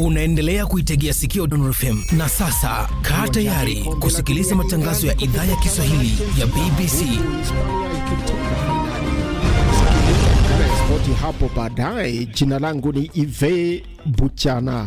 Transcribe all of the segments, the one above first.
Unaendelea kuitegea sikio Dondor FM na sasa kaa tayari kusikiliza matangazo ya idhaa ya Kiswahili ya BBC. Spoti hapo baadaye. Jina langu ni Ive Buchana.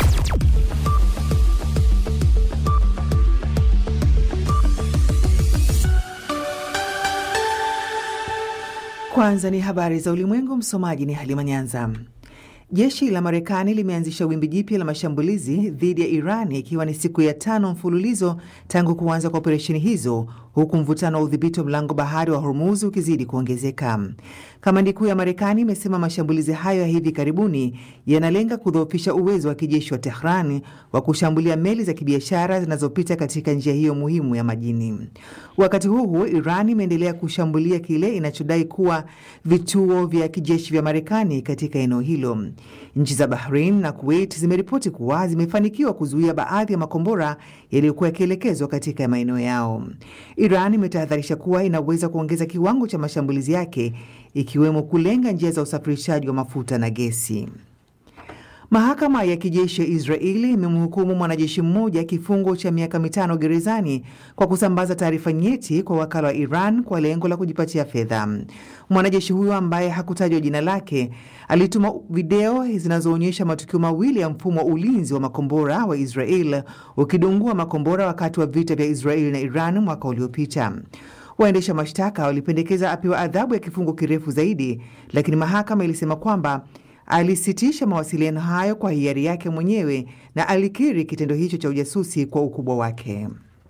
Kwanza ni habari za ulimwengu. Msomaji ni Halima Nyanza. Jeshi la Marekani limeanzisha wimbi jipya la mashambulizi dhidi ya Iran ikiwa ni siku ya tano mfululizo tangu kuanza kwa operesheni hizo, huku mvutano wa udhibiti wa mlango bahari wa Hormuz ukizidi kuongezeka. Kamandi kuu ya Marekani imesema mashambulizi hayo ya hivi karibuni yanalenga kudhoofisha uwezo wa kijeshi wa Tehran wa kushambulia meli za kibiashara zinazopita katika njia hiyo muhimu ya majini. Wakati huu huo, Iran imeendelea kushambulia kile inachodai kuwa vituo vya kijeshi vya Marekani katika eneo hilo. Nchi za Bahrain na Kuwait zimeripoti kuwa zimefanikiwa kuzuia baadhi ya makombora yaliyokuwa yakielekezwa katika maeneo yao. Iran imetahadharisha kuwa inaweza kuongeza kiwango cha mashambulizi yake ikiwemo kulenga njia za usafirishaji wa mafuta na gesi. Mahakama ya kijeshi ya Israeli imemhukumu mwanajeshi mmoja kifungo cha miaka mitano gerezani kwa kusambaza taarifa nyeti kwa wakala wa Iran kwa lengo la kujipatia fedha. Mwanajeshi huyo ambaye hakutajwa jina lake alituma video zinazoonyesha matukio mawili ya mfumo wa ulinzi wa makombora wa Israel ukidungua makombora wakati wa vita vya Israeli na Iran mwaka uliopita. Waendesha mashtaka walipendekeza apewa adhabu ya kifungo kirefu zaidi, lakini mahakama ilisema kwamba alisitisha mawasiliano hayo kwa hiari yake mwenyewe na alikiri kitendo hicho cha ujasusi kwa ukubwa wake.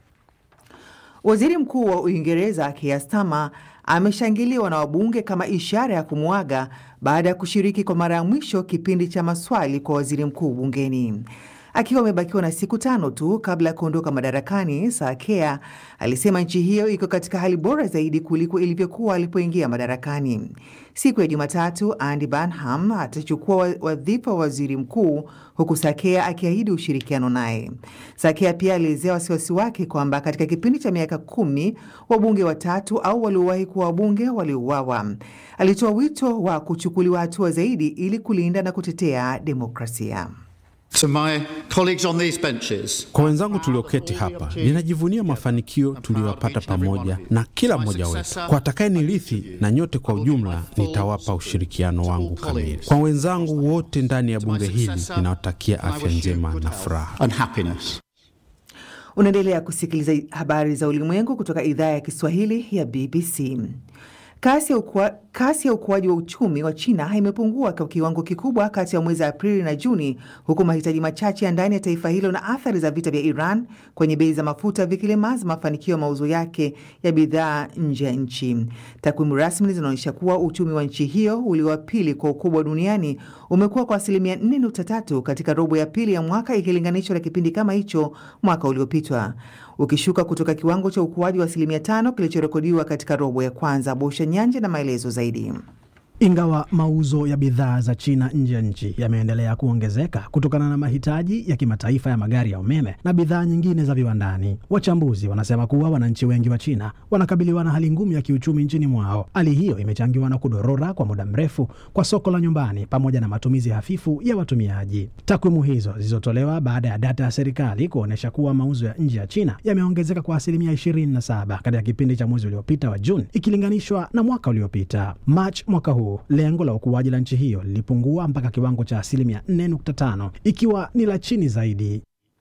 Waziri Mkuu wa Uingereza Keir Starmer ameshangiliwa na wabunge kama ishara ya kumwaga baada ya kushiriki kwa mara ya mwisho kipindi cha maswali kwa waziri mkuu bungeni. Akiwa amebakiwa na siku tano tu kabla ya kuondoka madarakani, Sakea alisema nchi hiyo iko katika hali bora zaidi kuliko ilivyokuwa alipoingia madarakani. Siku ya Jumatatu, Andy Burnham atachukua wadhifa wa waziri mkuu, huku Sakea akiahidi ushirikiano naye. Sakea pia alielezea wasiwasi wake kwamba katika kipindi cha miaka kumi wabunge watatu au waliowahi kuwa wabunge waliuawa. Alitoa wito wa kuchukuliwa hatua zaidi ili kulinda na kutetea demokrasia. To my colleagues on these benches, Kwa wenzangu tulioketi hapa, ninajivunia mafanikio tuliyopata pamoja na kila mmoja wetu. Kwa atakaye nirithi na nyote kwa ujumla, nitawapa ushirikiano wangu kamili. Kwa wenzangu wote ndani ya bunge hili, ninawatakia afya njema na furaha. and happiness. Unaendelea kusikiliza habari za ulimwengu kutoka idhaa ya Kiswahili ya BBC. Kasi ya, ukua, kasi ya ukuaji wa uchumi wa China imepungua kwa kiwango kikubwa kati ya mwezi Aprili na Juni, huku mahitaji machache ya ndani ya taifa hilo na athari za vita vya Iran kwenye bei za mafuta vikilemaza mafanikio ya mauzo yake ya bidhaa nje ya nchi. Takwimu rasmi zinaonyesha kuwa uchumi wa nchi hiyo ulio wa pili kwa ukubwa duniani umekuwa kwa asilimia 4.3 katika robo ya pili ya mwaka ikilinganishwa na kipindi kama hicho mwaka uliopitwa, ukishuka kutoka kiwango cha ukuaji wa asilimia tano kilichorekodiwa katika robo ya kwanza. Bosha Nyanje na maelezo zaidi. Ingawa mauzo ya bidhaa za China nje ya nchi yameendelea kuongezeka kutokana na mahitaji ya kimataifa ya magari ya umeme na bidhaa nyingine za viwandani, wachambuzi wanasema kuwa wananchi wengi wa China wanakabiliwa na hali ngumu ya kiuchumi nchini mwao. Hali hiyo imechangiwa na kudorora kwa muda mrefu kwa soko la nyumbani pamoja na matumizi hafifu ya watumiaji. Takwimu hizo zilizotolewa baada ya data ya serikali kuonyesha kuwa mauzo ya nje ya China yameongezeka kwa asilimia 27 katika kipindi cha mwezi uliopita wa Juni ikilinganishwa na mwaka uliopita Machi mwaka huu lengo la ukuaji la nchi hiyo lilipungua mpaka kiwango cha asilimia 4.5 ikiwa ni la chini zaidi.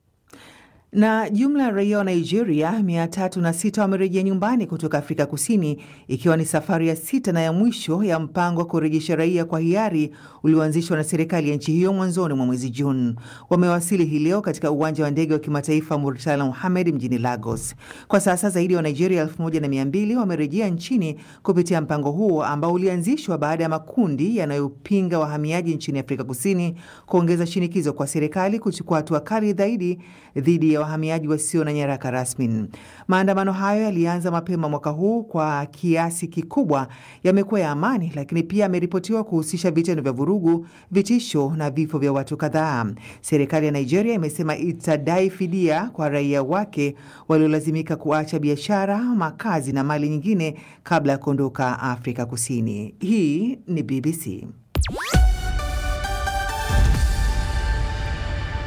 Na jumla ya raia wa Nigeria mia tatu na sita wamerejea nyumbani kutoka Afrika Kusini, ikiwa ni safari ya sita na ya mwisho ya mpango wa kurejesha raia kwa hiari ulioanzishwa na serikali ya nchi hiyo mwanzoni mwa mwezi Juni. Wamewasili hii leo katika uwanja wa ndege wa kimataifa Murtala Muhammad mjini Lagos. Kwa sasa zaidi ya Wanigeria elfu moja na mia mbili wamerejea nchini kupitia mpango huo ambao ulianzishwa baada ya makundi yanayopinga wahamiaji nchini Afrika Kusini kuongeza shinikizo kwa serikali kuchukua hatua kali zaidi dhidi ya wahamiaji wasio na nyaraka rasmi. Maandamano hayo yalianza mapema mwaka huu, kwa kiasi kikubwa yamekuwa ya amani, lakini pia yameripotiwa kuhusisha vitendo vya vurugu, vitisho na vifo vya watu kadhaa. Serikali ya Nigeria imesema itadai fidia kwa raia wake waliolazimika kuacha biashara, makazi na mali nyingine kabla ya kuondoka Afrika Kusini. Hii ni BBC.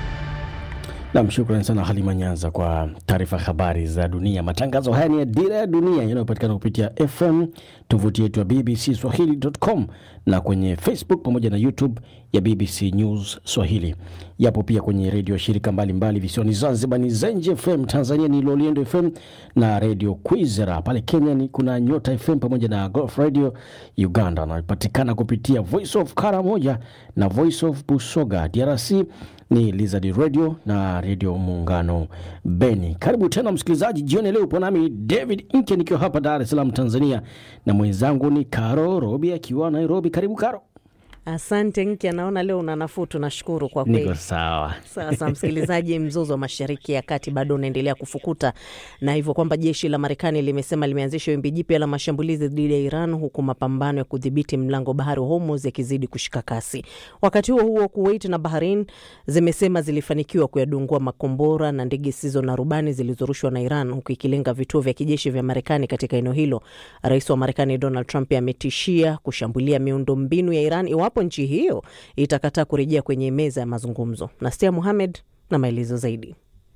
Nam, shukrani sana Halima Nyanza kwa taarifa habari za dunia. Matangazo haya ni ya Dira ya Dunia yanayopatikana kupitia FM, tovuti yetu ya BBC Swahili.com na kwenye Facebook pamoja na YouTube ya BBC News Swahili. Yapo pia kwenye redio ya shirika mbalimbali visiwani Zanzibar ni Zenji FM, Tanzania ni Loliendo FM na redio Kwizera. Pale Kenya ni kuna Nyota FM pamoja na Golf Radio. Uganda wanapatikana kupitia Voice of Karamoja na Voice of Busoga. DRC ni Lizard Radio na Redio Muungano Beni. Karibu tena msikilizaji, jioni leo upo nami David Inke nikiwa hapa Dar es Salaam Tanzania, na mwenzangu ni Karo Robi akiwa Nairobi. Karibu Karo. Asante Nki, anaona leo una nafuu, tunashukuru kwa Niko kweli. sawa. Sasa msikilizaji, mzozo wa mashariki ya kati bado unaendelea kufukuta, na hivyo kwamba jeshi la Marekani limesema limeanzisha wimbi jipya la mashambulizi dhidi ya Iran, huku mapambano ya kudhibiti mlango bahari wa Hormuz yakizidi kushika kasi. Wakati huo huo, Kuwait na Bahrain zimesema zilifanikiwa kuyadungua makombora na ndege zisizo na rubani zilizorushwa na Iran, huku ikilenga vituo vya kijeshi vya Marekani katika eneo hilo. Rais wa Marekani Donald Trump ametishia kushambulia miundombinu ya Iran iwapo nchi hiyo itakataa kurejea kwenye meza ya mazungumzo. Nastia Muhamed na maelezo zaidi.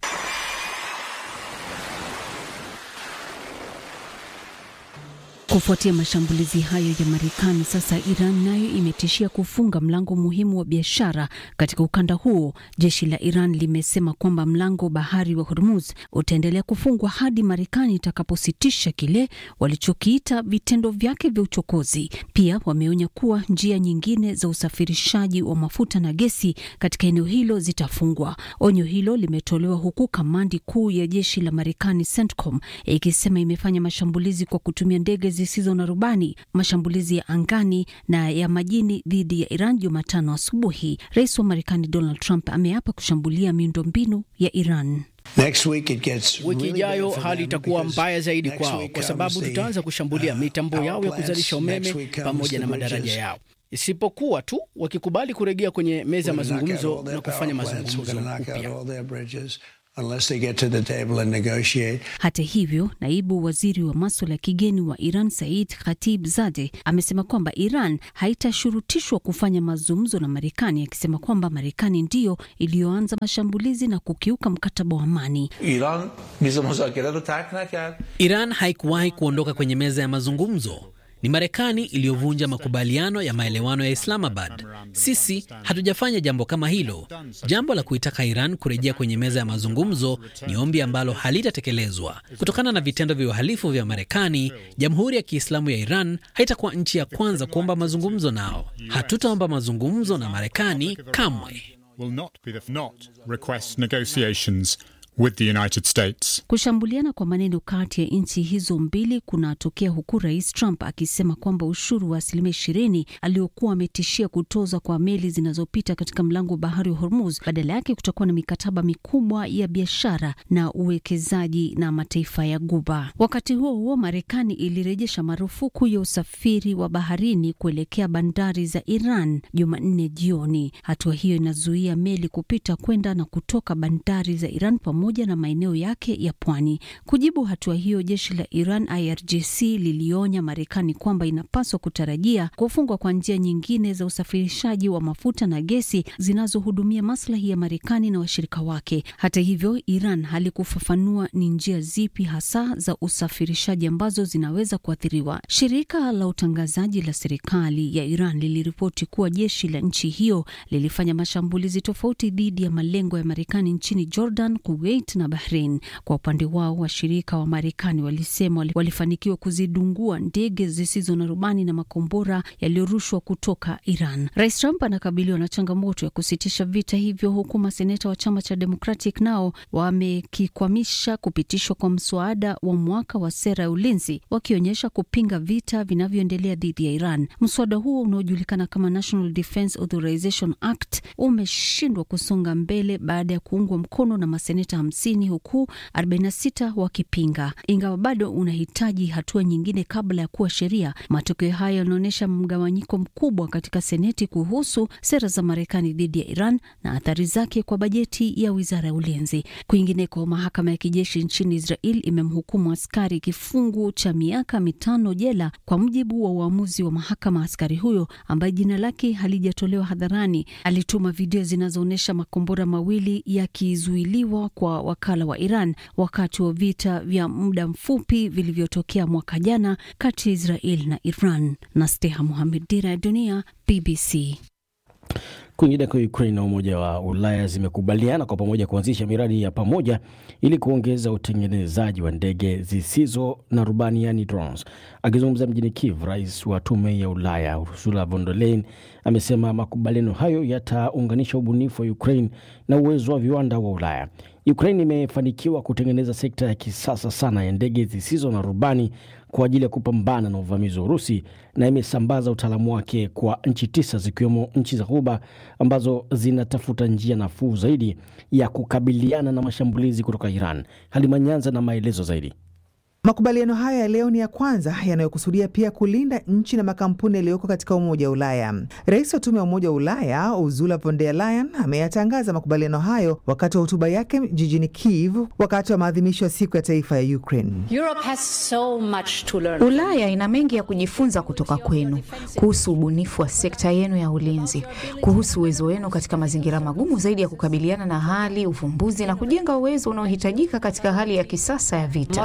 Kufuatia mashambulizi hayo ya Marekani, sasa Iran nayo imetishia kufunga mlango muhimu wa biashara katika ukanda huo. Jeshi la Iran limesema kwamba mlango bahari wa Hormuz utaendelea kufungwa hadi Marekani itakapositisha kile walichokiita vitendo vyake vya uchokozi. Pia wameonya kuwa njia nyingine za usafirishaji wa mafuta na gesi katika eneo hilo zitafungwa. Onyo hilo limetolewa huku kamandi kuu ya jeshi la Marekani CENTCOM ikisema imefanya mashambulizi kwa kutumia ndege zisizo na rubani, mashambulizi ya angani na ya majini dhidi ya Iran Jumatano asubuhi. Rais wa Marekani Donald Trump ameapa kushambulia miundombinu ya Iran. Wiki ijayo hali itakuwa mbaya zaidi kwao, kwa sababu tutaanza kushambulia mitambo yao ya kuzalisha umeme pamoja na madaraja yao, isipokuwa tu wakikubali kurejea kwenye meza ya mazungumzo na kufanya mazungumzo upya. Hata hivyo, naibu waziri wa maswala ya kigeni wa Iran Said Khatib Zade amesema kwamba Iran haitashurutishwa kufanya mazungumzo na Marekani, akisema kwamba Marekani ndiyo iliyoanza mashambulizi na kukiuka mkataba wa amani. Iran haikuwahi kuondoka kwenye meza ya mazungumzo. Ni Marekani iliyovunja makubaliano ya maelewano ya Islamabad. Sisi hatujafanya jambo kama hilo. Jambo la kuitaka Iran kurejea kwenye meza ya mazungumzo ni ombi ambalo halitatekelezwa. Kutokana na vitendo vya uhalifu vya Marekani, Jamhuri ya Kiislamu ya Iran haitakuwa nchi ya kwanza kuomba mazungumzo nao. Hatutaomba mazungumzo na Marekani kamwe. with the United States. Kushambuliana kwa maneno kati ya nchi hizo mbili kunatokea huku Rais Trump akisema kwamba ushuru wa asilimia ishirini aliokuwa ametishia kutoza kwa meli zinazopita katika mlango wa bahari wa Hormuz, badala yake kutakuwa na mikataba mikubwa ya biashara na uwekezaji na mataifa ya Guba. Wakati huo huo, Marekani ilirejesha marufuku ya usafiri wa baharini kuelekea bandari za Iran Jumanne jioni. Hatua hiyo inazuia meli kupita kwenda na kutoka bandari za Iran pamoja na maeneo yake ya pwani. Kujibu hatua hiyo, jeshi la Iran IRGC lilionya Marekani kwamba inapaswa kutarajia kufungwa kwa njia nyingine za usafirishaji wa mafuta na gesi zinazohudumia maslahi ya Marekani na washirika wake. Hata hivyo, Iran halikufafanua ni njia zipi hasa za usafirishaji ambazo zinaweza kuathiriwa. Shirika la utangazaji la serikali ya Iran liliripoti kuwa jeshi la nchi hiyo lilifanya mashambulizi tofauti dhidi ya malengo ya Marekani nchini Jordan, Kuwait na Bahrain. Kwa upande wao, washirika wa Marekani walisema walifanikiwa kuzidungua ndege zisizo na rubani na makombora yaliyorushwa kutoka Iran. Rais Trump anakabiliwa na changamoto ya kusitisha vita hivyo, huku maseneta wa chama cha Democratic nao wamekikwamisha kupitishwa kwa mswada wa mwaka wa sera ya ulinzi, wakionyesha kupinga vita vinavyoendelea dhidi ya Iran. Mswada huo unaojulikana kama National Defense Authorization Act umeshindwa kusonga mbele baada ya kuungwa mkono na maseneta hamsini huku 46 wakipinga. Ingawa bado unahitaji hatua nyingine kabla ya kuwa sheria, matokeo hayo yanaonyesha mgawanyiko mkubwa katika Seneti kuhusu sera za Marekani dhidi ya Iran na athari zake kwa bajeti ya wizara ya ulinzi. Kwingineko, mahakama ya kijeshi nchini Israel imemhukumu askari kifungu cha miaka mitano jela kwa mujibu wa uamuzi wa mahakama. Askari huyo ambaye jina lake halijatolewa hadharani alituma video zinazoonyesha makombora mawili yakizuiliwa kwa wakala wa Iran wakati wa vita vya muda mfupi vilivyotokea mwaka jana kati ya Israel na Iran. na Steha Muhamed, Dira ya Dunia, BBC. Kwingineko, Ukraine na Umoja wa Ulaya zimekubaliana kwa pamoja kuanzisha miradi ya pamoja ili kuongeza utengenezaji wa ndege zisizo na rubani yani drones. Akizungumza mjini Kiev, rais wa Tume ya Ulaya Ursula von der Leyen amesema makubaliano hayo yataunganisha ubunifu wa Ukraine na uwezo wa viwanda wa Ulaya. Ukraine imefanikiwa kutengeneza sekta ya kisasa sana ya ndege zisizo na rubani kwa ajili ya kupambana na uvamizi wa Urusi na imesambaza utaalamu wake kwa nchi tisa zikiwemo nchi za Ghuba ambazo zinatafuta njia nafuu zaidi ya kukabiliana na mashambulizi kutoka Iran. Halima Nyanza na maelezo zaidi. Makubaliano hayo ya leo ni ya kwanza yanayokusudia pia kulinda nchi na makampuni yaliyoko katika Umoja wa Ulaya. Rais wa Tume ya Umoja wa Ulaya Ursula von der Leyen ameyatangaza makubaliano hayo wakati wa hotuba yake jijini Kiev wakati wa maadhimisho ya siku ya taifa ya Ukraine. So Ulaya ina mengi ya kujifunza kutoka kwenu kuhusu ubunifu wa sekta yenu ya ulinzi, kuhusu uwezo wenu katika mazingira magumu zaidi ya kukabiliana na hali, uvumbuzi na kujenga uwezo unaohitajika katika hali ya kisasa ya vita.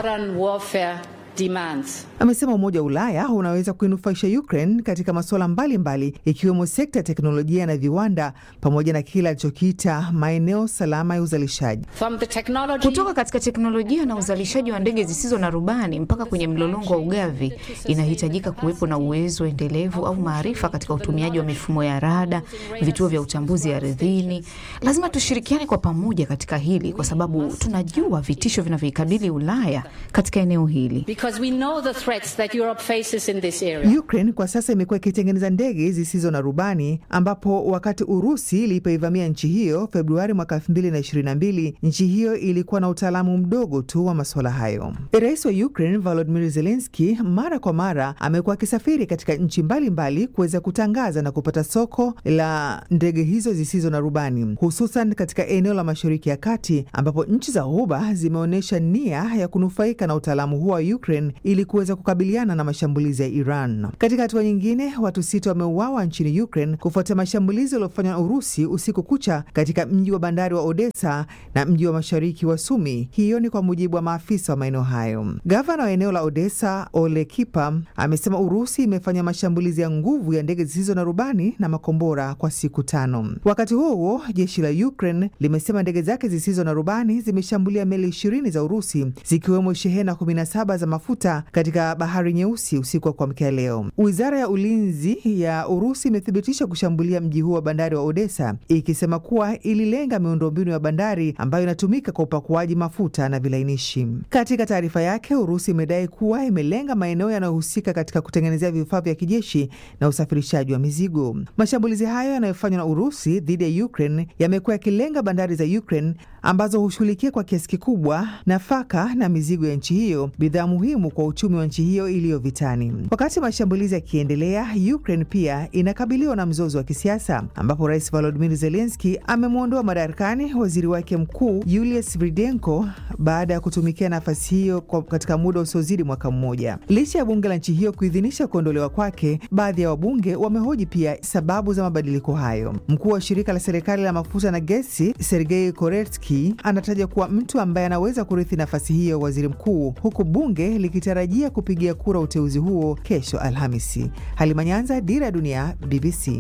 Demands. Amesema Umoja wa Ulaya unaweza kuinufaisha Ukraine katika masuala mbalimbali ikiwemo sekta ya teknolojia na viwanda pamoja na kile alichokiita maeneo salama ya uzalishaji. Technology... kutoka katika teknolojia na uzalishaji wa ndege zisizo na rubani mpaka kwenye mlolongo wa ugavi, inahitajika kuwepo na uwezo endelevu au maarifa katika utumiaji wa mifumo ya rada, vituo vya utambuzi ardhini. Lazima tushirikiane kwa pamoja katika hili, kwa sababu tunajua vitisho vinavyoikabili Ulaya katika eneo hili. We know the threats that Europe faces in this area. Ukraine kwa sasa imekuwa ikitengeneza ndege zisizo na rubani ambapo wakati Urusi ilipoivamia nchi hiyo Februari mwaka 2022, nchi hiyo ilikuwa na utaalamu mdogo tu wa masuala hayo. Rais wa Ukraine Volodymyr Zelensky mara kwa mara amekuwa akisafiri katika nchi mbalimbali kuweza kutangaza na kupata soko la ndege hizo zisizo na rubani, hususan katika eneo la Mashariki ya Kati ambapo nchi za Ghuba zimeonyesha nia ya kunufaika na utaalamu huo wa Ukraine ili kuweza kukabiliana na mashambulizi ya Iran. Katika hatua nyingine, watu sita wameuawa nchini Ukraine kufuatia mashambulizi yaliyofanywa na Urusi usiku kucha katika mji wa bandari wa Odessa na mji wa mashariki wa Sumi. Hiyo ni kwa mujibu wa maafisa wa maeneo hayo. Gavana wa eneo la Odessa Ole Kipa amesema Urusi imefanya mashambulizi ya nguvu ya ndege zisizo na rubani na makombora kwa siku tano. Wakati huo huo, jeshi la Ukraine limesema ndege zake zisizo na rubani zimeshambulia meli ishirini za Urusi zikiwemo shehena 17 za mafuta katika bahari Nyeusi usiku wa kuamkia leo. Wizara ya ulinzi ya Urusi imethibitisha kushambulia mji huo wa bandari wa Odessa, ikisema kuwa ililenga miundombinu ya bandari ambayo inatumika kwa upakuaji mafuta na vilainishi. Katika taarifa yake, Urusi imedai kuwa imelenga maeneo yanayohusika katika kutengenezea vifaa vya kijeshi na usafirishaji wa mizigo. Mashambulizi hayo yanayofanywa na Urusi dhidi ya Ukraine yamekuwa yakilenga bandari za Ukraine ambazo hushughulikia kwa kiasi kikubwa nafaka na mizigo ya nchi hiyo, bidhaa muhimu kwa uchumi wa nchi hiyo iliyo vitani. Wakati mashambulizi yakiendelea, Ukraine pia inakabiliwa na mzozo wa kisiasa ambapo Rais Volodymyr Zelensky amemwondoa madarakani waziri wake mkuu Yulius Vridenko baada ya kutumikia nafasi hiyo katika muda usiozidi mwaka mmoja. Licha ya bunge la nchi hiyo kuidhinisha kuondolewa kwake, baadhi ya wabunge wamehoji pia sababu za mabadiliko hayo. Mkuu wa shirika la serikali la mafuta na gesi Sergei Koretsky anataja kuwa mtu ambaye anaweza kurithi nafasi hiyo waziri mkuu, huku bunge likitarajia kupigia kura uteuzi huo kesho Alhamisi. Halima Nyanza, Dira ya Dunia, BBC.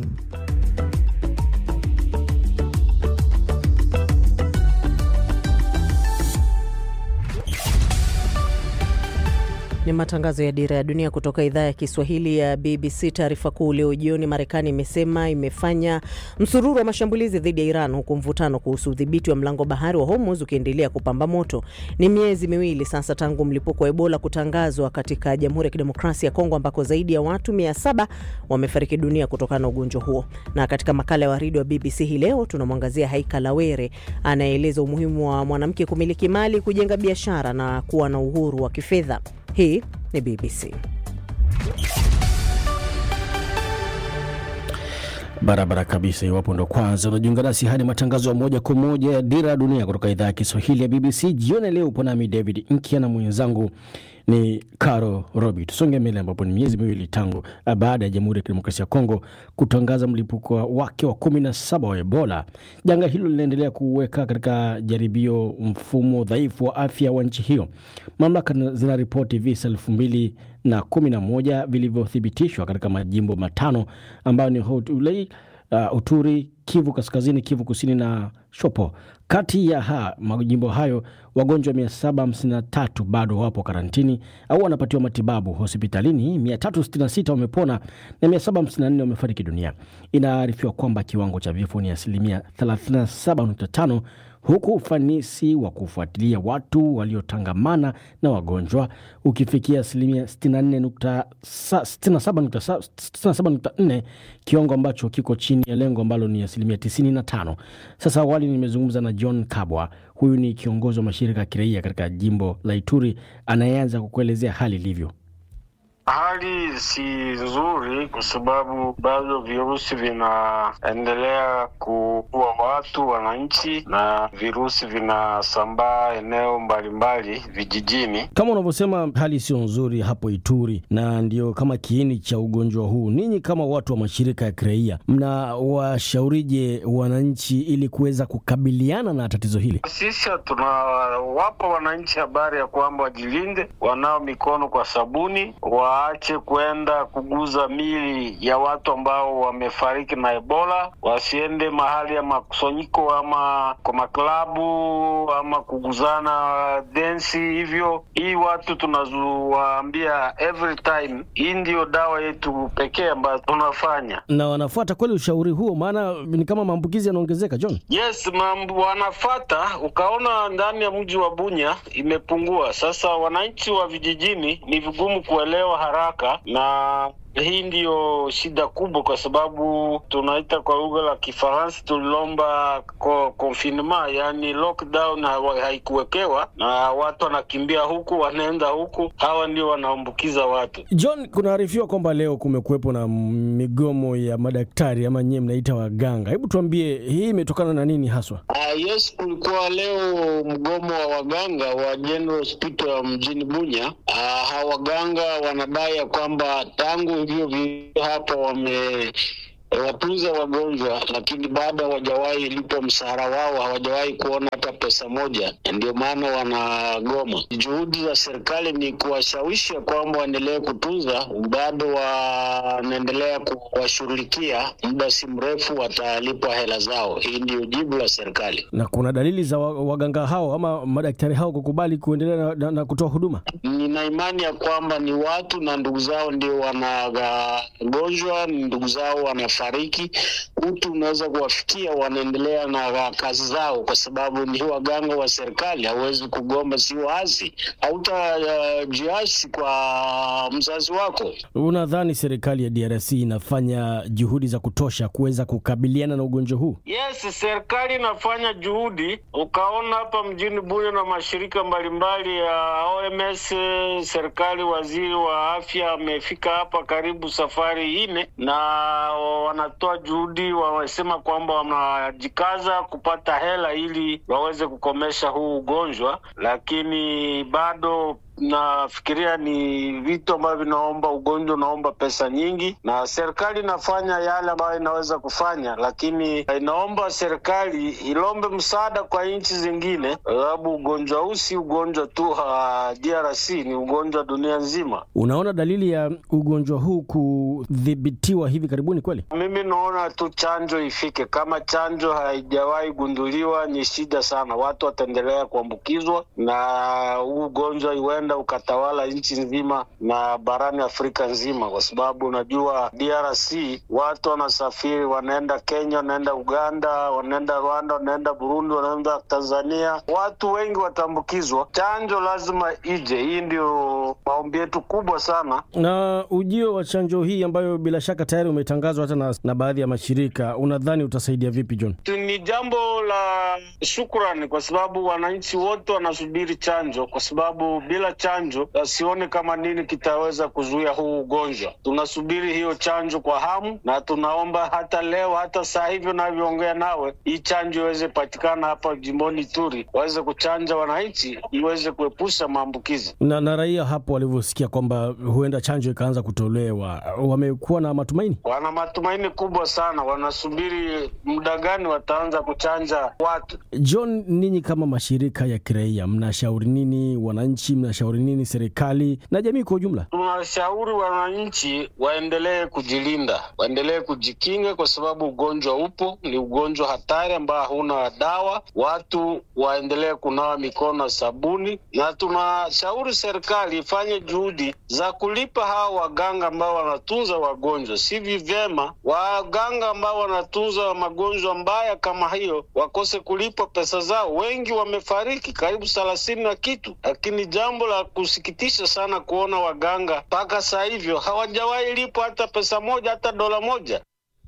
Ni matangazo ya Dira ya Dunia kutoka idhaa ya Kiswahili ya BBC. Taarifa kuu leo jioni, Marekani imesema imefanya msururu wa mashambulizi dhidi ya Iran, huku mvutano kuhusu udhibiti wa mlango bahari wa Hormuz ukiendelea kupamba moto. Ni miezi miwili sasa tangu mlipuko wa Ebola kutangazwa katika Jamhuri ya Kidemokrasia ya Kongo, ambako zaidi ya watu 700 wamefariki dunia kutokana na ugonjwa huo. Na katika makala ya waridi wa BBC hii leo tunamwangazia Haika Lawere anayeeleza umuhimu wa mwanamke kumiliki mali, kujenga biashara na kuwa na uhuru wa kifedha. Hii ni BBC. Barabara kabisa. Iwapo ndo kwanza unajiunga nasi, hadi matangazo ya moja kwa moja ya Dira ya Dunia kutoka idhaa ya Kiswahili ya BBC. Jioni leo upo nami David Nkia na mwenzangu ni Caro Robi. Tusonge mbele, ambapo ni miezi miwili tangu baada ya Jamhuri ya Kidemokrasia ya Kongo kutangaza mlipuko wake wa kumi na saba wa Ebola. Janga hilo linaendelea kuweka katika jaribio mfumo dhaifu wa afya wa nchi hiyo. Mamlaka zinaripoti visa elfu mbili na kumi na moja vilivyothibitishwa katika majimbo matano ambayo ni Haut-Ulai, uh, Uturi, Kivu Kaskazini, Kivu Kusini na Shopo. Kati ya ha, majimbo hayo wagonjwa 753 bado wapo karantini au wanapatiwa matibabu hospitalini. 366 wamepona na 754 wamefariki dunia. Inaarifiwa kwamba kiwango cha vifo ni asilimia 37.5 huku ufanisi wa kufuatilia watu waliotangamana na wagonjwa ukifikia asilimia 67.4, kiwango ambacho kiko chini ya lengo ambalo ni asilimia 95. Sasa awali nimezungumza na John Kabwa, huyu ni kiongozi wa mashirika ya kiraia katika jimbo la Ituri, anayeanza kukuelezea hali ilivyo. Hali si nzuri kwa sababu bado virusi vinaendelea kuua watu wananchi, na virusi vinasambaa eneo mbalimbali vijijini. Kama unavyosema, hali sio nzuri hapo Ituri, na ndio kama kiini cha ugonjwa huu. Ninyi kama watu wa mashirika ya kiraia, mnawashaurije wananchi ili kuweza kukabiliana na tatizo hili? Sisi tunawapa wananchi habari ya kwamba wajilinde, wanao mikono kwa sabuni wa waache kwenda kuguza mili ya watu ambao wamefariki na Ebola, wasiende mahali ya makusanyiko ama kwa maklabu ama kuguzana densi hivyo. Hii watu tunawaambia every time, hii ndiyo dawa yetu pekee ambayo tunafanya. Na wanafuata kweli ushauri huo? Maana ni kama maambukizi yanaongezeka, John. Yes, mambo wanafata. Ukaona ndani ya mji wa Bunya imepungua. Sasa wananchi wa vijijini ni vigumu kuelewa haraka na hii ndiyo shida kubwa, kwa sababu tunaita kwa lugha la Kifaransa tulilomba confinement, yani lockdown haikuwekewa, na watu wanakimbia huku wanaenda huku, hawa ndio wanaambukiza watu. John, kunaarifiwa kwamba leo kumekuwepo na migomo ya madaktari ama nyie mnaita waganga. Hebu tuambie hii imetokana na nini haswa? Uh, yes, kulikuwa leo mgomo wa waganga wa General Hospital mjini Bunya. Uh, hawa waganga wanadai ya kwamba tangu hivyo vio hapa wame watunza wagonjwa, lakini bado hawajawahi lipwa mshahara wao, hawajawahi kuona hata pesa moja. Ndio maana wanagoma. Juhudi za serikali ni kuwashawishi kwamba waendelee kutunza, bado wanaendelea kuwashughulikia, muda si mrefu watalipwa hela zao. Hii ndio jibu la serikali. Na kuna dalili za waganga hao ama madaktari hao kukubali kuendelea na, na, na kutoa huduma. Nina imani ya kwamba ni watu na ndugu zao ndio wanagonjwa, ni ndugu zao wana fariki utu unaweza kuwafikia, wanaendelea na kazi zao, kwa sababu ni waganga wa serikali. Hauwezi kugomba, si waasi, hautajiasi uh, kwa mzazi wako. Unadhani serikali ya DRC inafanya juhudi za kutosha kuweza kukabiliana na ugonjwa huu? Yes, serikali inafanya juhudi. Ukaona hapa mjini Bunya na mashirika mbalimbali ya OMS, serikali, waziri wa afya amefika hapa karibu safari nne na wanatoa juhudi, wamesema kwamba wanajikaza kupata hela ili waweze kukomesha huu ugonjwa, lakini bado nafikiria ni vitu ambavyo vinaomba, ugonjwa unaomba pesa nyingi, na serikali inafanya yale ambayo inaweza kufanya, lakini inaomba serikali ilombe msaada kwa nchi zingine, sababu ugonjwa huu si ugonjwa tu ha DRC, ni ugonjwa dunia nzima. Unaona dalili ya ugonjwa huu kudhibitiwa hivi karibuni kweli? Mimi naona tu chanjo ifike. Kama chanjo haijawahi gunduliwa, ni shida sana, watu wataendelea kuambukizwa na huu ugonjwa iwe ukaenda ukatawala nchi nzima na barani Afrika nzima, kwa sababu unajua DRC watu wanasafiri, wanaenda Kenya, wanaenda Uganda, wanaenda Rwanda, wanaenda Burundi, wanaenda Tanzania, watu wengi wataambukizwa. Chanjo lazima ije, hii ndio maombi yetu kubwa sana. Na ujio wa chanjo hii ambayo bila shaka tayari umetangazwa hata na, na baadhi ya mashirika, unadhani utasaidia vipi John? Ni jambo la shukrani kwa sababu wananchi wote wanasubiri chanjo, kwa sababu bila chanjo asione kama nini kitaweza kuzuia huu ugonjwa. Tunasubiri hiyo chanjo kwa hamu, na tunaomba hata leo, hata saa hivi unavyoongea nawe, hii chanjo iweze patikana hapa jimboni Ituri, waweze kuchanja wananchi, iweze kuepusha maambukizi. Na, na raia hapo walivyosikia kwamba huenda chanjo ikaanza kutolewa, wamekuwa na matumaini, wana matumaini kubwa sana, wanasubiri muda gani wataanza kuchanja watu. John, ninyi kama mashirika ya kiraia mnashauri nini wananchi? Mnashauri nini serikali na jamii kwa ujumla? Tunashauri wananchi waendelee kujilinda, waendelee kujikinga, kwa sababu ugonjwa upo, ni ugonjwa hatari ambao hauna dawa. Watu waendelee kunawa mikono sabuni, na tunashauri serikali ifanye juhudi za kulipa hawa waganga ambao wanatunza wagonjwa. Si vyema waganga ambao wanatunza magonjwa mbaya kama hiyo wakose kulipwa pesa zao. Wengi wamefariki, karibu thelathini na kitu, lakini jambo la kusikitisha sana kuona waganga mpaka saa hivyo hawajawahi lipwa hata pesa moja, hata dola moja.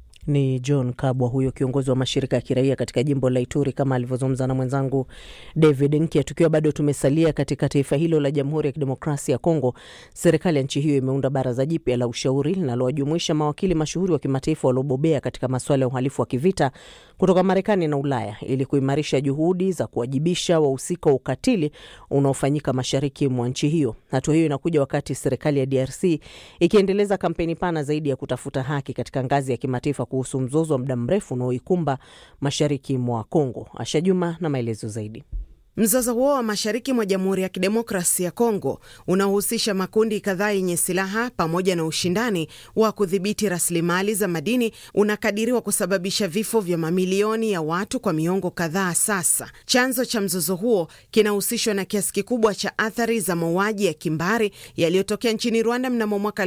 Ni John Kabwa huyo kiongozi wa mashirika ya kiraia katika jimbo la Ituri, kama alivyozungumza na mwenzangu David Nkia. Tukiwa bado tumesalia katika taifa hilo la Jamhuri ya Kidemokrasia ya Kongo, serikali ya nchi hiyo imeunda baraza jipya la ushauri linalowajumuisha mawakili mashuhuri wa kimataifa waliobobea katika masuala ya uhalifu wa kivita kutoka Marekani na Ulaya ili kuimarisha juhudi za kuwajibisha wahusika wa ukatili unaofanyika mashariki mwa nchi hiyo. Hatua hiyo inakuja wakati serikali ya DRC ikiendeleza kampeni pana zaidi ya kutafuta haki katika ngazi ya kimataifa kuhusu mzozo wa muda mrefu unaoikumba mashariki mwa Kongo. Asha Juma na maelezo zaidi. Mzozo huo wa mashariki mwa Jamhuri ya Kidemokrasi ya Kongo unaohusisha makundi kadhaa yenye silaha pamoja na ushindani wa kudhibiti rasilimali za madini unakadiriwa kusababisha vifo vya mamilioni ya watu kwa miongo kadhaa sasa. Chanzo cha mzozo huo kinahusishwa na kiasi kikubwa cha athari za mauaji ya kimbari yaliyotokea nchini Rwanda mnamo mwaka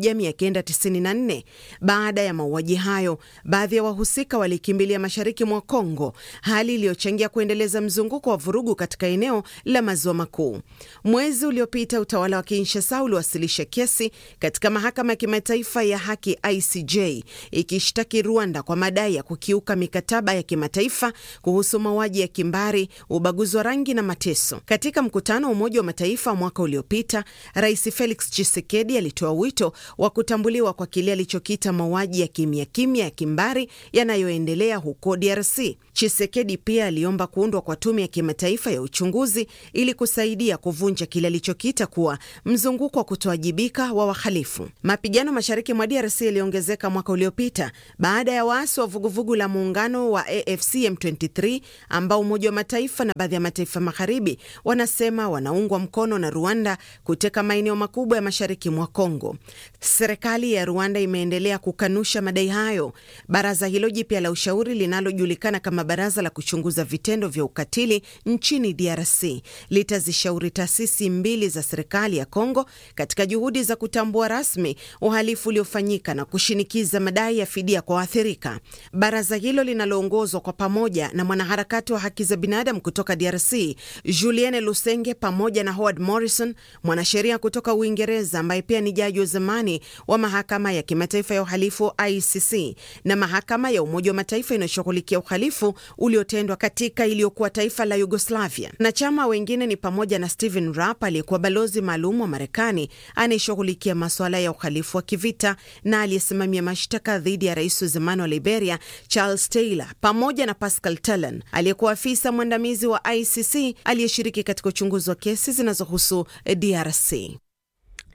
1994. Baada ya mauaji hayo, baadhi ya wahusika walikimbilia mashariki mwa Kongo, hali iliyochangia kuendeleza mzunguko wa vurugu katika eneo la maziwa makuu. Mwezi uliopita utawala wa Kinshasa uliwasilisha kesi katika mahakama ya kimataifa ya haki ICJ ikishtaki Rwanda kwa madai ya kukiuka mikataba ya kimataifa kuhusu mauaji ya kimbari, ubaguzi wa rangi na mateso. Katika mkutano wa Umoja wa Mataifa mwaka uliopita, Rais Felix Tshisekedi alitoa wito wa kutambuliwa kwa kile alichokita mauaji ya kimya kimya ya kimbari yanayoendelea huko DRC. Tshisekedi pia aliomba kuundwa kwa tume ya kimataifa ya uchunguzi ili kusaidia kuvunja kile alichokita kuwa mzunguko wa kutowajibika wa wahalifu. Mapigano mashariki mwa DRC yaliongezeka mwaka uliopita baada ya waasi wa vuguvugu la muungano wa AFC M23 ambao Umoja wa Mataifa na baadhi ya mataifa magharibi wanasema wanaungwa mkono na Rwanda kuteka maeneo makubwa ya mashariki mwa Kongo. Serikali ya Rwanda imeendelea kukanusha madai hayo. Baraza hilo jipya la ushauri linalojulikana kama Baraza la kuchunguza vitendo vya ukatili nchini DRC litazishauri taasisi mbili za serikali ya Kongo katika juhudi za kutambua rasmi uhalifu uliofanyika na kushinikiza madai ya fidia kwa waathirika. Baraza hilo linaloongozwa kwa pamoja na mwanaharakati wa haki za binadamu kutoka DRC Julienne Lusenge pamoja na Howard Morrison, mwanasheria kutoka Uingereza ambaye pia ni jaji wa zamani wa mahakama ya kimataifa ya uhalifu ICC na mahakama ya Umoja wa Mataifa inayoshughulikia uhalifu uliotendwa katika iliyokuwa taifa la Yugoslavia. Na chama wengine ni pamoja na Stephen Rapp aliyekuwa balozi maalum wa Marekani anayeshughulikia masuala ya uhalifu wa kivita na aliyesimamia mashtaka dhidi ya rais wa zamani wa Liberia Charles Taylor, pamoja na Pascal Talon aliyekuwa afisa mwandamizi wa ICC aliyeshiriki katika uchunguzi wa kesi zinazohusu DRC.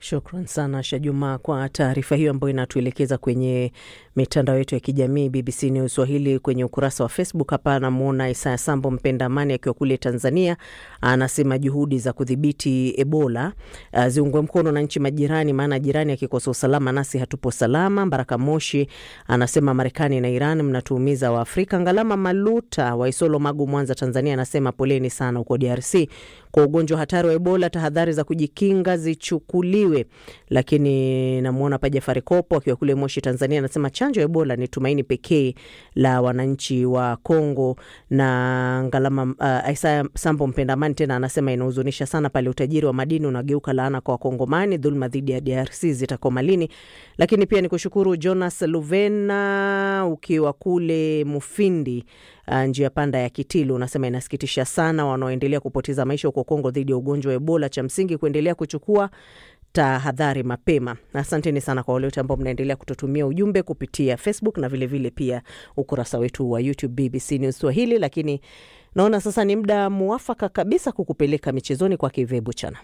Shukran sana Shajuma kwa taarifa hiyo ambayo inatuelekeza kwenye mitandao yetu ya kijamii BBC News Swahili kwenye ukurasa wa Facebook. Hapa anamwona Isaya Sambo mpenda amani akiwa kule Tanzania, anasema juhudi za kudhibiti Ebola uh, ziungwe mkono na nchi majirani, maana jirani akikosa usalama nasi hatupo salama. Baraka Moshi anasema Marekani na Iran mnatuumiza Waafrika. Ngalama Maluta wa Isolo, Magu, Mwanza, Tanzania anasema poleni sana huko DRC kwa ugonjwa hatari wa Ebola, tahadhari za kujikinga zichukuliwe. Lakini namwona pa Jafari Kopo akiwa kule Moshi, Tanzania, anasema chanjo ya Ebola ni tumaini pekee la wananchi wa Kongo. Na Ngalama uh, Isaya Sambo mpendamani tena anasema inahuzunisha sana pale utajiri wa madini unageuka laana kwa Wakongomani. Dhuluma dhidi ya DRC zitakoma lini? Lakini pia ni kushukuru Jonas Luvena ukiwa kule Mufindi Uh, njia panda ya Kitilu unasema inasikitisha sana wanaoendelea kupoteza maisha huko Kongo dhidi ya ugonjwa wa Ebola. Cha msingi kuendelea kuchukua tahadhari mapema. Asanteni sana kwa wale wote ambao mnaendelea kututumia ujumbe kupitia Facebook na vilevile vile pia ukurasa wetu wa YouTube BBC News Swahili. Lakini naona sasa ni muda muafaka kabisa kukupeleka michezoni kwa Kivebu Chana.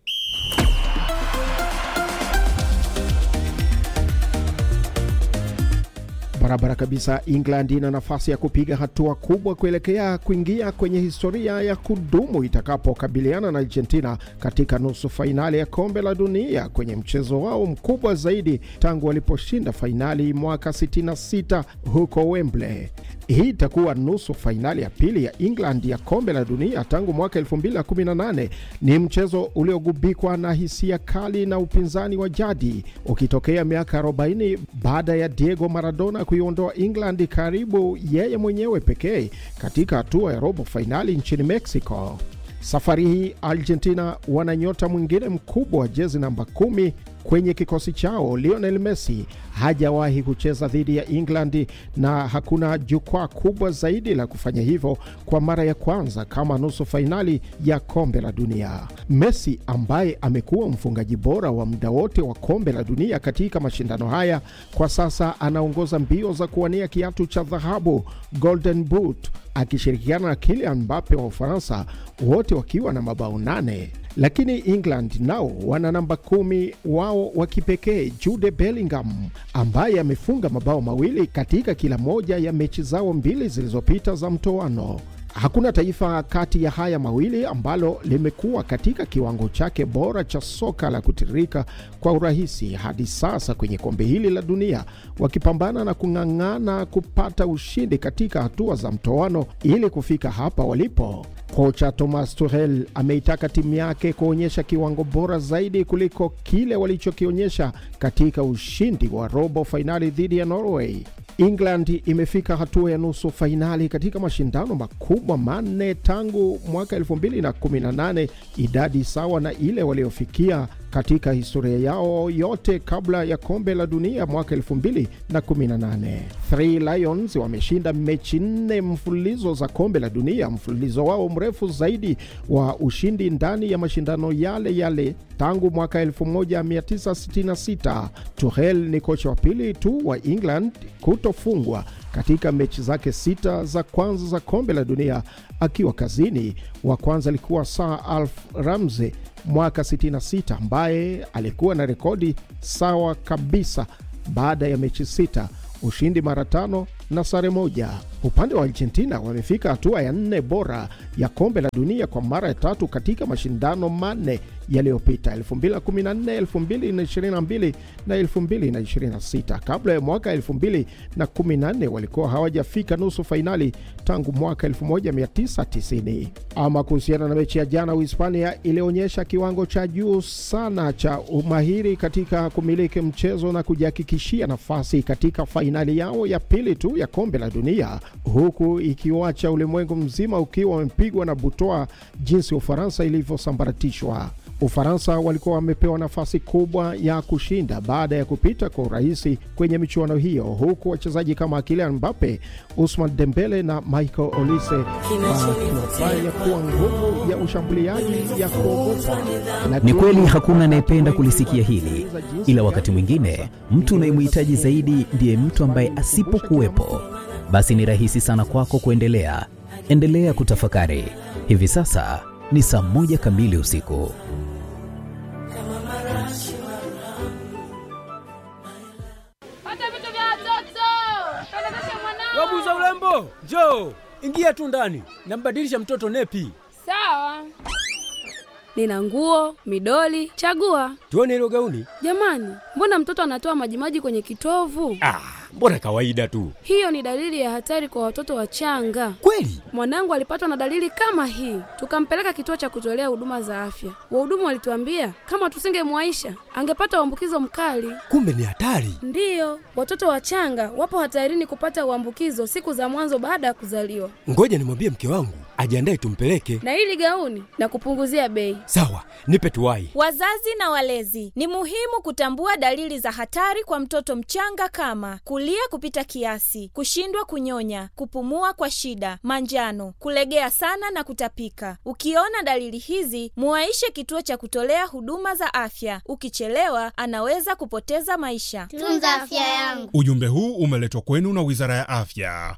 Barabara kabisa. England ina nafasi ya kupiga hatua kubwa kuelekea kuingia kwenye historia ya kudumu itakapokabiliana na Argentina katika nusu fainali ya kombe la dunia kwenye mchezo wao mkubwa zaidi tangu waliposhinda fainali mwaka 66 huko Wembley. Hii itakuwa nusu fainali ya pili ya England ya kombe la dunia tangu mwaka 2018. Ni mchezo uliogubikwa na hisia kali na upinzani wa jadi, ukitokea miaka 40 baada ya Diego Maradona kuiondoa England karibu yeye mwenyewe pekee katika hatua ya robo fainali nchini Mexico. Safari hii Argentina wana nyota mwingine mkubwa wa jezi namba kumi kwenye kikosi chao. Lionel Messi hajawahi kucheza dhidi ya England na hakuna jukwaa kubwa zaidi la kufanya hivyo kwa mara ya kwanza kama nusu fainali ya kombe la dunia. Messi ambaye amekuwa mfungaji bora wa muda wote wa kombe la dunia katika mashindano haya, kwa sasa anaongoza mbio za kuwania kiatu cha dhahabu Golden Boot akishirikiana na Kylian Mbappe wa Ufaransa, wote wakiwa na mabao nane lakini England nao wana namba kumi wao wa kipekee Jude Bellingham ambaye amefunga mabao mawili katika kila moja ya mechi zao mbili zilizopita za mtoano. Hakuna taifa kati ya haya mawili ambalo limekuwa katika kiwango chake bora cha soka la kutiririka kwa urahisi hadi sasa kwenye kombe hili la dunia, wakipambana na kung'ang'ana kupata ushindi katika hatua za mtoano ili kufika hapa walipo. Kocha Thomas Tuchel ameitaka timu yake kuonyesha kiwango bora zaidi kuliko kile walichokionyesha katika ushindi wa robo fainali dhidi ya Norway. England imefika hatua ya nusu fainali katika mashindano makubwa manne tangu mwaka 2018, idadi sawa na ile waliofikia katika historia yao yote kabla ya kombe la dunia mwaka 2018. Three Lions wameshinda mechi nne mfululizo za kombe la dunia, mfululizo wao mrefu zaidi wa ushindi ndani ya mashindano yale yale tangu mwaka 1966. Tuchel ni kocha wa pili tu wa England kutofungwa katika mechi zake sita za kwanza za kombe la dunia akiwa kazini. Wa kwanza alikuwa Sir Alf Ramsey mwaka 66 ambaye alikuwa na rekodi sawa kabisa baada ya mechi sita, ushindi mara tano na sare moja. Upande wa Argentina wamefika hatua ya nne bora ya kombe la dunia kwa mara ya tatu katika mashindano manne yaliyopita 2014, 2022 na 2026. Kabla ya mwaka 2014 walikuwa hawajafika nusu fainali tangu mwaka 1990. Ama kuhusiana na mechi ya jana, Uhispania ilionyesha kiwango cha juu sana cha umahiri katika kumiliki mchezo na kujihakikishia nafasi katika fainali yao ya pili tu ya kombe la dunia huku ikiwacha ulimwengu mzima ukiwa wamepigwa na butwa jinsi Ufaransa ilivyosambaratishwa. Ufaransa walikuwa wamepewa nafasi kubwa ya kushinda baada ya kupita kwa urahisi kwenye michuano hiyo, huku wachezaji kama Kylian Mbappe, Ousmane Dembele na Michael Olise wakiwafanya kuwa nguvu ya ushambuliaji ya kuogopa. Ni kweli hakuna anayependa kulisikia hili, ila wakati mwingine mtu unayemhitaji zaidi ndiye mtu ambaye asipokuwepo, basi ni rahisi sana kwako kuendelea. Endelea kutafakari. Hivi sasa ni saa moja kamili usiku. Jo, Jo, ingia tu ndani, nambadilisha mtoto nepi. Sawa. Nina nguo, midoli, chagua. Tuone hilo gauni. Jamani, mbona mtoto anatoa majimaji kwenye kitovu? Ah, mbona kawaida tu. Hiyo ni dalili ya hatari kwa watoto wachanga. Kweli? Mwanangu alipatwa na dalili kama hii, tukampeleka kituo cha kutolea huduma za afya. Wahudumu walituambia kama tusingemwaisha angepata uambukizo mkali. Kumbe ni hatari. Ndiyo, watoto wachanga wapo hatarini kupata uambukizo siku za mwanzo baada ya kuzaliwa. Ngoja nimwambie mke wangu ajiandae tumpeleke. Na hili gauni na kupunguzia bei. Sawa, nipe tuwai. Wazazi na walezi, ni muhimu kutambua dalili za hatari kwa mtoto mchanga kama kulia kupita kiasi, kushindwa kunyonya, kupumua kwa shida, manjano, kulegea sana na kutapika. Ukiona dalili hizi, muwaishe kituo cha kutolea huduma za afya. Ukichelewa, anaweza kupoteza maisha. Tunza afya yangu. Ujumbe huu umeletwa kwenu na Wizara ya Afya.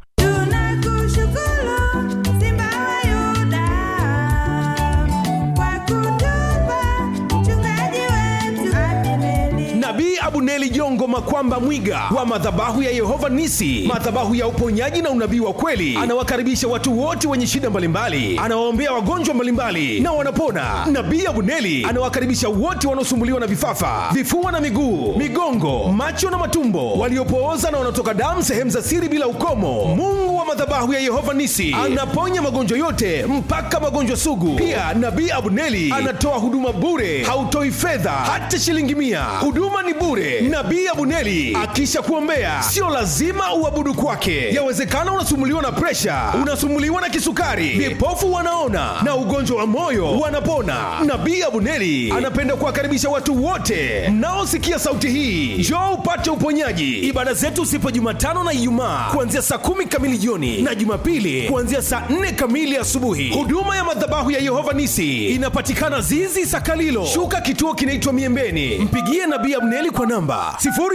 Nabii Abuneli Jongo Makwamba Mwiga wa madhabahu ya Yehova Nisi, madhabahu ya uponyaji na unabii wa kweli, anawakaribisha watu wote wenye shida mbalimbali, anawaombea wagonjwa mbalimbali na wanapona. Nabii Abuneli anawakaribisha wote wanaosumbuliwa na vifafa, vifua na miguu, migongo, macho na matumbo, waliopooza na wanaotoka damu sehemu za siri bila ukomo. Mungu wa madhabahu ya Yehova Nisi anaponya magonjwa yote mpaka magonjwa sugu. Pia Nabii Abuneli anatoa huduma bure, hautoi fedha hata shilingi mia. Huduma ni bure. Nabii Abuneli akisha kuombea, sio lazima uabudu kwake. Yawezekana unasumbuliwa na presha, unasumbuliwa na kisukari, vipofu wanaona na ugonjwa wa moyo wanapona. Nabii Abuneli anapenda kuwakaribisha watu wote mnaosikia sauti hii, njoo upate uponyaji. Ibada zetu zipo Jumatano na Ijumaa kuanzia saa kumi kamili jioni na Jumapili kuanzia saa nne kamili asubuhi. Huduma ya madhabahu ya Yehova Nisi inapatikana Zizi Sakalilo, shuka kituo kinaitwa Miembeni. Mpigie Nabii Abneli kwa namba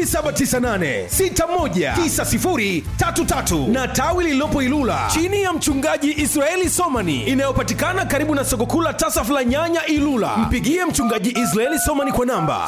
0798619033 na tawi lililopo Ilula chini ya mchungaji Israeli Somani inayopatikana karibu na soko kuu la Tasaf la Nyanya Ilula. Mpigie mchungaji Israeli Somani kwa namba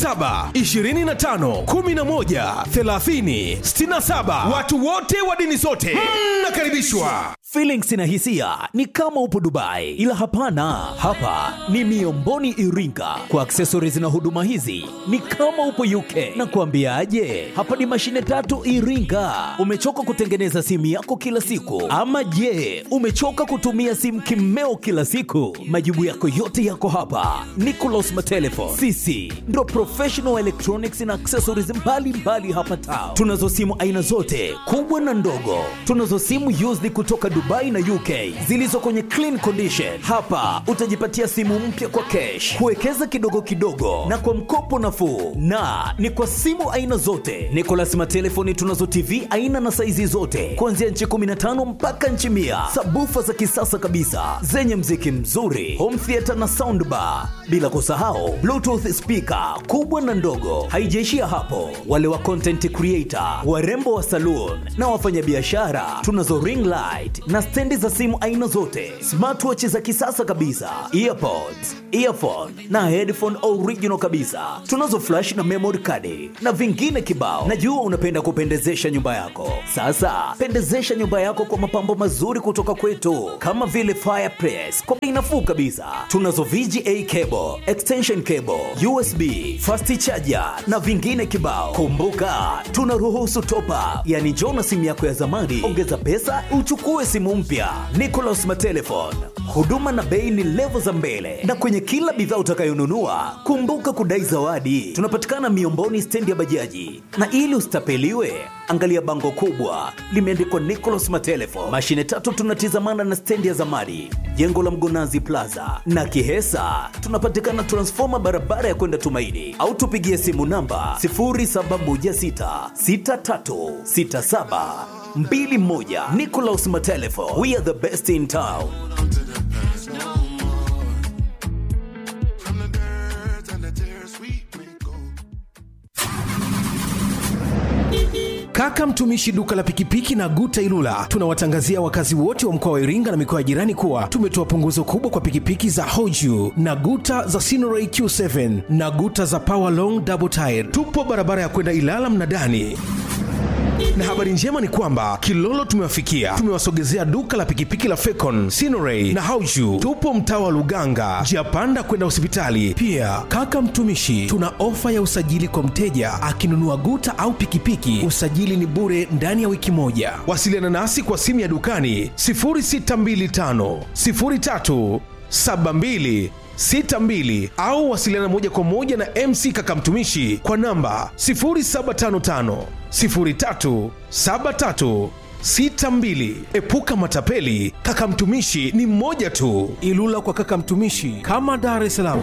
0725113067. Watu wote wa dini zote mnakaribishwa. Feelings na hisia ni kama upo Dubai, ila hapana, hapa ni Miomboni Iringa. Kwa accessories na huduma hizi ni kama upo UK. Na kuambiaje, hapa ni mashine tatu Iringa. Umechoka kutengeneza simu yako kila siku, ama je, umechoka kutumia simu kimeo kila siku? Majibu yako yote yako hapa. Nicolas Matelefon, sisi ndo professional electronics na accessories mbalimbali mbali hapa town. Tunazo simu aina zote kubwa na ndogo, tunazo simu used kutoka Dubai na UK zilizo kwenye clean condition. Hapa utajipatia simu mpya kwa cash, kuwekeza kidogo kidogo na kwa mkopo nafuu, na ni kwa simu aina zote. Nicolas Matelefoni tunazo TV aina na saizi zote kuanzia nchi 15 mpaka nchi mia, sabufa za kisasa kabisa zenye mziki mzuri, home theater na soundbar, bila kusahau bluetooth speaker kubwa na ndogo. Haijaishia hapo, wale wa content creator, warembo wa saloon na wafanyabiashara tunazo ring light na stendi za simu aina zote, smartwatch za kisasa kabisa, earpods, earphone na headphone original kabisa. Tunazo flash na memory card na vingine kibao. Najua unapenda kupendezesha nyumba yako. Sasa pendezesha nyumba yako kwa mapambo mazuri kutoka kwetu, kama vile fireplace kwa bei nafuu kabisa. Tunazo VGA cable, extension cable, USB, fast charger na vingine kibao. Kumbuka tunaruhusu top up, yani njoo na simu yako ya zamani, ongeza pesa uchukue simu mpya. Nicolas Matelefon, huduma na bei ni levo za mbele, na kwenye kila bidhaa utakayonunua kumbuka kudai zawadi. Tunapatikana Miomboni, stendi ya bajaji, na ili usitapeliwe angalia bango kubwa limeandikwa Nicolas Matelefon. Mashine tatu tunatizamana na stendi ya zamani, jengo la Mgonazi Plaza na Kihesa. Tunapatikana transfoma barabara ya kwenda Tumaini, au tupigie simu namba 07166367 mbili moja. Nicolas Matelefo, we are the best in town. Kaka mtumishi duka la pikipiki na Guta Ilula, tunawatangazia wakazi wote wa mkoa wa Iringa na mikoa ya jirani kuwa tumetoa punguzo kubwa kwa pikipiki za Hoju na Guta za Sinoray Q7 na Guta za Power Long Double Tire. Tupo barabara ya kwenda Ilala Mnadani na habari njema ni kwamba kilolo tumewafikia tumewasogezea duka la pikipiki la fecon sinoray na hauju tupo mtaa wa luganga njia panda kwenda hospitali pia kaka mtumishi tuna ofa ya usajili kwa mteja akinunua guta au pikipiki usajili ni bure ndani ya wiki moja wasiliana nasi kwa simu ya dukani 0625 03 72 62 au wasiliana moja kwa moja na mc kakamtumishi kwa namba 0755 03 73 62 epuka matapeli kakamtumishi ni mmoja tu ilula kwa kakamtumishi kama dar es salaam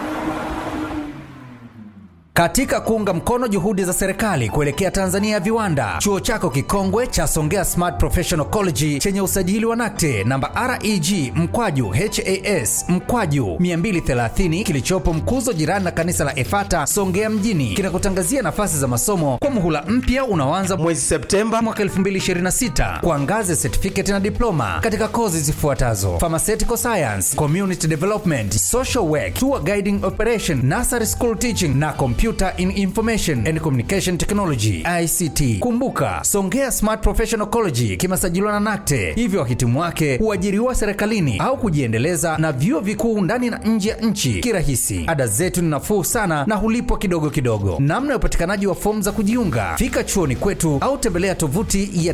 Katika kuunga mkono juhudi za serikali kuelekea Tanzania ya viwanda, chuo chako kikongwe cha Songea Smart Professional College chenye usajili wa NACTE namba REG mkwaju HAS mkwaju 230 kilichopo Mkuzo, jirani na kanisa la Efata Songea mjini, kinakutangazia nafasi za masomo kwa muhula mpya unaoanza mwezi Septemba mwaka 2026 kwa ngazi ya certificate na diploma katika kozi zifuatazo: pharmaceutical science, community development, social work, tour guiding operation, nursery school teaching na computer in information and communication technology ICT. Kumbuka, Songea Smart Professional College kimesajiliwa na NACTE, hivyo wahitimu wake huajiriwa serikalini au kujiendeleza na vyuo vikuu ndani na nje ya nchi kirahisi. Ada zetu ni nafuu sana na hulipwa kidogo kidogo. Namna ya upatikanaji wa fomu za kujiunga, fika chuoni kwetu au tembelea tovuti ya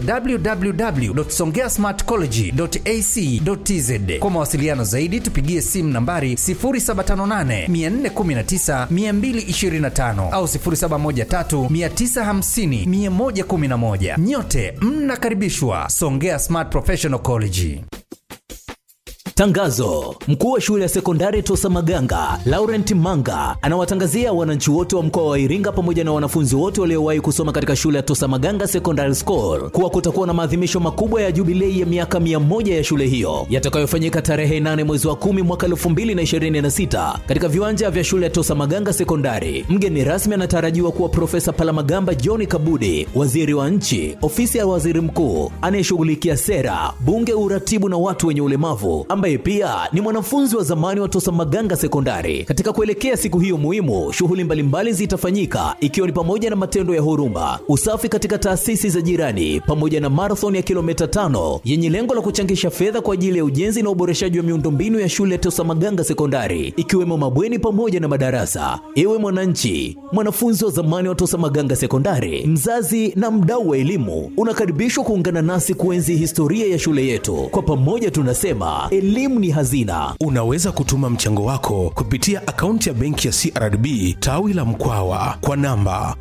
www.songeasmartcollege.ac.tz. Kwa mawasiliano zaidi, tupigie simu nambari 0758 419 225 au 0713 950 111. Nyote mnakaribishwa Songea Smart Professional College. Tangazo: mkuu wa shule ya sekondari Tosa Maganga Laurent Manga anawatangazia wananchi wote wa mkoa wa Iringa pamoja na wanafunzi wote waliowahi kusoma katika shule ya Tosa Maganga Secondary School kuwa kutakuwa na maadhimisho makubwa ya jubilei ya miaka mia moja ya shule hiyo yatakayofanyika tarehe 8 mwezi wa 10 mwaka 2026 katika viwanja vya shule ya Tosa Maganga Sekondari. Mgeni rasmi anatarajiwa kuwa Profesa Palamagamba John Kabudi, waziri wa nchi, ofisi ya waziri mkuu anayeshughulikia sera, bunge, uratibu na watu wenye ulemavu ambaye pia ni mwanafunzi wa zamani wa Tosa Maganga Sekondari. Katika kuelekea siku hiyo muhimu, shughuli mbalimbali zitafanyika ikiwa ni pamoja na matendo ya huruma, usafi katika taasisi za jirani, pamoja na marathon ya kilomita tano yenye lengo la kuchangisha fedha kwa ajili ya ujenzi na uboreshaji wa miundombinu ya shule ya Tosa Maganga Sekondari, ikiwemo mabweni pamoja na madarasa. Ewe mwananchi, mwanafunzi wa zamani wa Tosa Maganga Sekondari, mzazi na mdau wa elimu, unakaribishwa kuungana nasi kuenzi historia ya shule yetu. Kwa pamoja tunasema elimu ni hazina. unaweza kutuma mchango wako kupitia akaunti ya benki ya crdb tawi la mkwawa kwa namba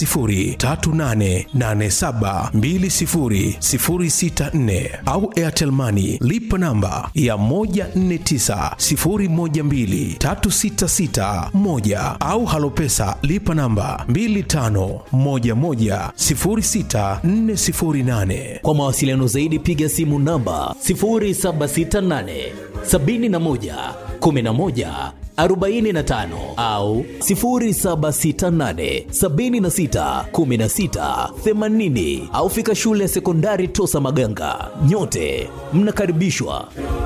10388720064 au airtel money lipa namba ya 1490123661 au halopesa lipa namba 25110648 Kwa mawasiliano zaidi piga simu namba 0768 71 11 45 au 0768 76 16 80 au fika shule ya sekondari Tosa Maganga. Nyote mnakaribishwa.